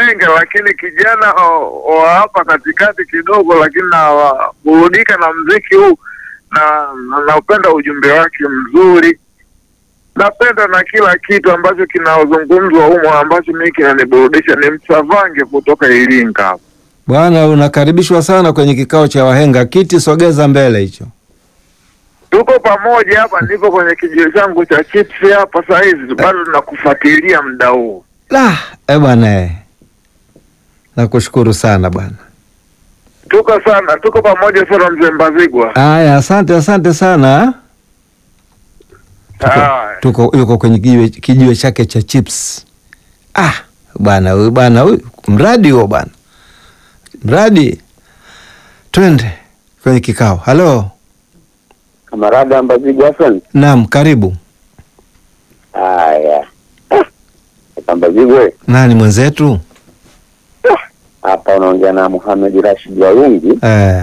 wengi, lakini kijana o- wa hapa katikati kidogo, lakini naburudika na mziki huu na na- naupenda ujumbe wake mzuri, napenda na kila kitu ambacho kinazungumzwa humo ambacho mimi kinaniburudisha. Ni Msavange kutoka Iringa hapa. Bwana, unakaribishwa sana kwenye kikao cha wahenga. Kiti sogeza mbele hicho. Tuko pamoja hapa, niko kwenye kijio changu cha chips hapa saa hizi, bado nakufuatilia muda huu. La, eh bwana eh. Nakushukuru sana bwana. Tuko sana, tuko pamoja sana, mzee Mbazigwa. Aya, asante asante sana. Tuko, Haya. tuko yuko kwenye kijiwe, kijiwe chake cha chips. Ah, bwana huyu bwana huyu mradi huo bwana. Mradi. Twende kwenye kikao. Halo. Kamarada Mbazigwa Hassan. Naam, karibu. Haya. Ah, Mbazigwe Nani mwenzetu? hapa unaongea na Muhamed Rashid Warungi. Eh,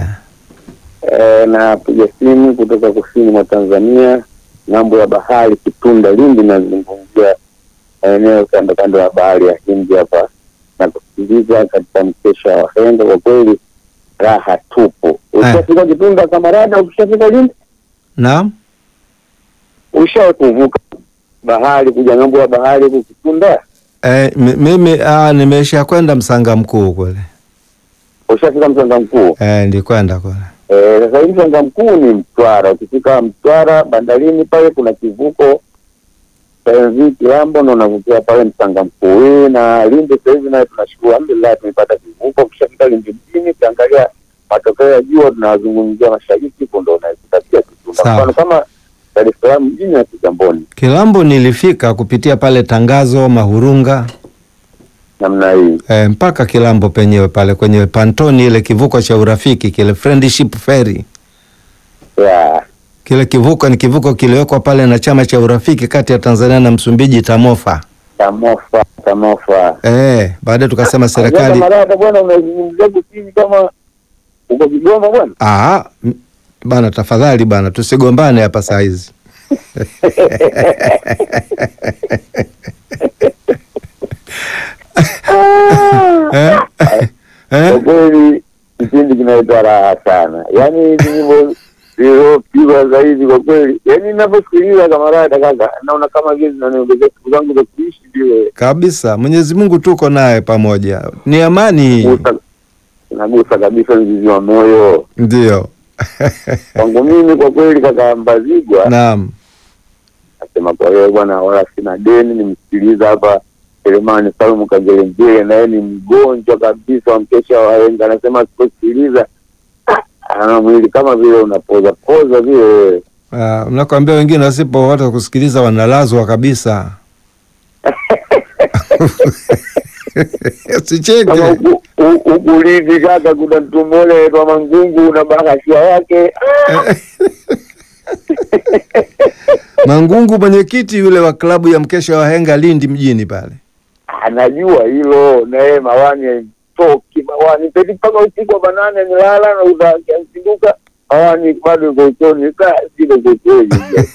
E, napiga simu kutoka kusini mwa Tanzania, ng'ambo ya bahari Kitunda, Lindi. Nazungumzia eneo kando kando ya bahari ya Hindi hapa na kusikiliza katika mkesha wa wahenga. Kwa kweli raha tupu. Ukishafika Kitunda kamarada, ukishafika Lindi, naam. ushawahi kuvuka bahari kuja ng'ambo ya bahari huku Kitunda? Eh, mi- mimi ah, nimesha kwenda Msanga Mkuu kule. Ushafika Msanga Mkuu? Eh, nilikwenda kule. Eh, Sasa hivi Msanga Mkuu ni Mtwara. Ukifika Mtwara bandarini pale kuna kivuko cha MV Kilambo na unavukia pale Msanga Mkuu. Hii na Lindi sasa hivi naye tunashukuru, alhamdulillah tumepata kivuko. Ukishafika Lindi mjini, ukiangalia matokeo ya jua tunazungumzia mashariki, huko ndo unaikuta pia Kitunda. Sawa. Mfano kama Dar es Salaam mjini na Kigamboni, Kilambo nilifika kupitia pale Tangazo Mahurunga namna hii. eh, mpaka Kilambo penyewe pale kwenye pantoni ile kivuko cha urafiki kile friendship ferry. Ya, Kile kivuko ni kivuko kiliwekwa pale na chama cha urafiki kati ya Tanzania na Msumbiji TAMOFA. Tamofa, Tamofa. Eh, baadaye tukasema serikali Marada bwana, unazungumzia kusini kama uko Kigoma bwana. ah, m- bana tafadhali bana tusigombane hapa saa hizi. eh? Kwa Eh? kweli kipindi kinaitwa raha sana, yaani nyimbo zilizopigwa zaidi kwa kweli, yaani ninavyosikiliza kamarada kaka, naona kama vile zinaniongezea siku zangu za kuishi vile, Kabisa, Mwenyezi Mungu tuko naye pamoja, ni amani hii. gusa inagusa kabisa mzizi wa moyo Ndio. kwangu mimi kwa kweli, kaka Mbazigwa Naam. nasema kwa hiyo bwana, wala sina deni. Nimsikiliza hapa Selemani Salumu Kagelenjele, naye ni mgonjwa kabisa wa mkesha wa wahenga, anasema asiposikiliza ana mwili kama vile unapoza poza vile wewe. Uh, mnakwambia wengine wasipo wata kusikiliza wanalazwa kabisa. kama Sicheke. huku- hu- huku Lindi kaka, kuna mtu mmoja anaitwa Mangungu na bahashia yake Mangungu mwenyekiti yule wa klabu ya mkesha wa henga Lindi mjini pale. anajua hilo, na yeye mawani haimtoki mawani pedi mpaka usiku wa manane nilala na uzakiasinduka mawani bado iko uchoni saa zile kokweli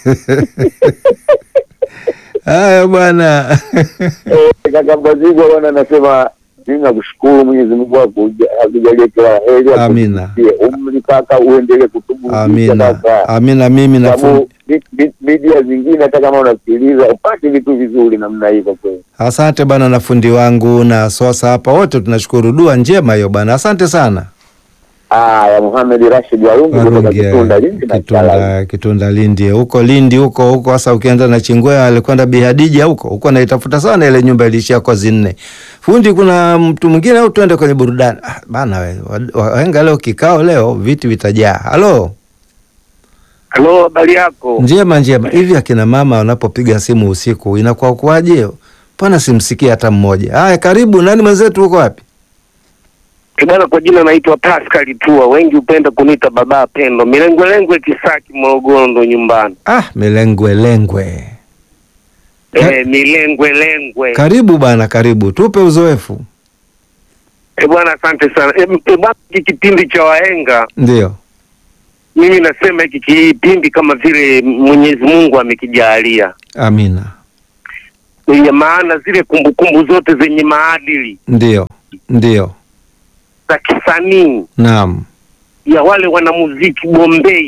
Haya bwana. kaka Mbazigwa bwana, anasema mimi nakushukuru Mwenyezi Mungu akuja- akujalie kila heri, Amina. akupatie umri kaka, uendelee kutuburudisha Amina. kaka. Amina mimi na sababu mi- mi- media zingine hata kama unasikiliza upate vitu vizuri namna hii kwa kweli. Asante bwana na fundi wangu na Sosa hapa wote tunashukuru. Dua njema hiyo bwana. Asante sana. Aya, Muhamed Rashid Warungi kutoka Warungi, Kitunda Lindi na Chala. Kitunda, Kitunda Lindi huko Lindi huko huko. Sasa ukienda na Chingwea alikwenda Bihadija huko huko, naitafuta sana ile nyumba ilishia kozi nne. Fundi, kuna mtu mwingine au tuende kwenye burudani? Ah, bana we wa- wahenga leo kikao leo viti vitajaa. Halo, Halo, habari yako? njema njema. Hivi akina mama wanapopiga simu usiku inakuwa kwaje? Mbona simsikia hata mmoja? Haya, karibu. Nani mwenzetu, uko wapi? Eh, Bwana, kwa jina naitwa Pascal Tua, wengi hupenda kuniita baba Pendo, milengwelengwe Kisaki, Morogoro ndo nyumbani. Ah, milengwe lengwe. Ka- Eh, milengwelengwe. Karibu bana, karibu, tupe uzoefu. Eh, bwana, asante sana. Eh, eh, bwana, hiki kipindi cha wahenga, Ndio. mimi nasema hiki kipindi kama vile Mwenyezi Mungu amekijalia, Amina. ya maana zile kumbukumbu zote zenye maadili Ndio. Ndio. za kisanii Naam. ya wale wanamuziki Bombei